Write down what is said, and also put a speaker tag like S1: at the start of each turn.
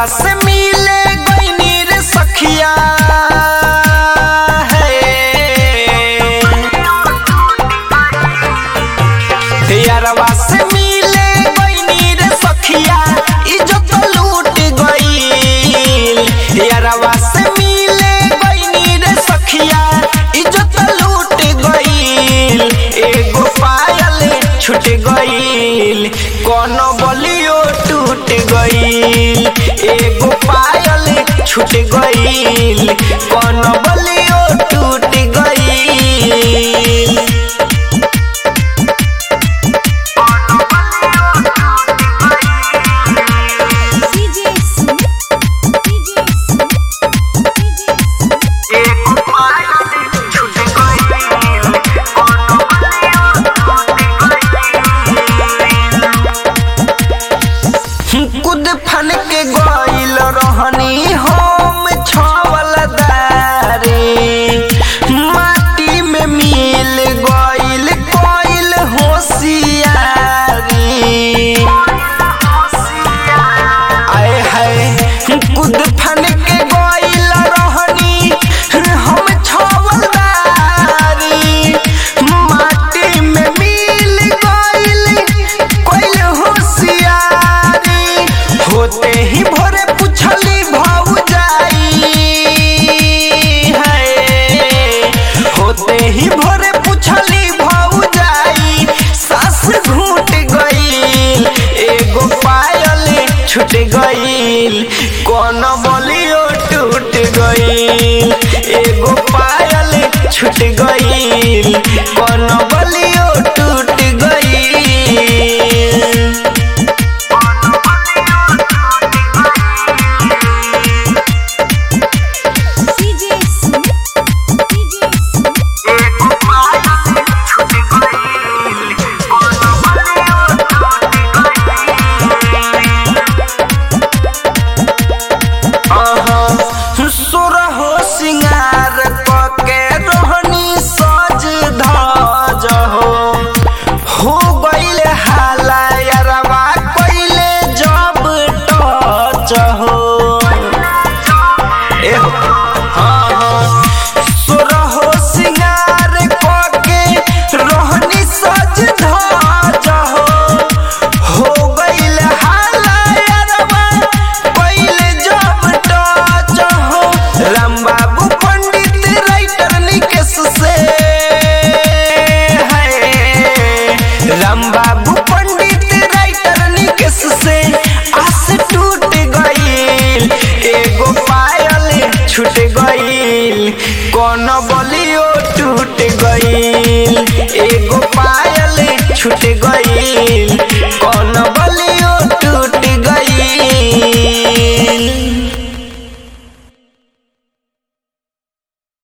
S1: से मिले गईनी रे सखिया हे यारवा से मिले गईनी रे सखिया इज्जत लूट गईल यारवा से मिले गईनी रे सखिया इज्जत लूट गईल एगो पायल छूट गईल कोनो बलियो टूट गईल एगो पायल छूट गईल कोनो बलियो टूट गईल
S2: DJ Smith, DJ Smith, DJ Smith.
S1: कुद फन के गइल रहनी हम छवल दारी माटी में मिल गइल कोइल होशियारी आए हाय कुद फन के गइल रहनी हम छवल दारी माटी में मिल गइल कोइल होशियारी होते ही भोरे पुछली भौजाई है होते ही भोरे पुछली भौजाई सास घूट गईल एगो पायल छूट गईल कौन बलियो टूट गईल एगो पायल छूट गईल कौन बलियो टूट गईल
S2: DJ Smith, DJ Smith.
S1: सुरहो सिंगार कके रोहनी सज धज हो हो गईल हाला यारवा कइले जब टच हो ए हो, हाँ हाँ सुरहो सिंगार कके रोहनी सज धज हो हो गईल हाला यारवा पहिले जब टच हो राम बाबू पंडित राइटर निकेश से है राम बाबू पंडित राइटर निकेश से आस टूट गईल एगो पायल छूट गईल कौन बलियो टूट गईल एगो पायल छूट गईल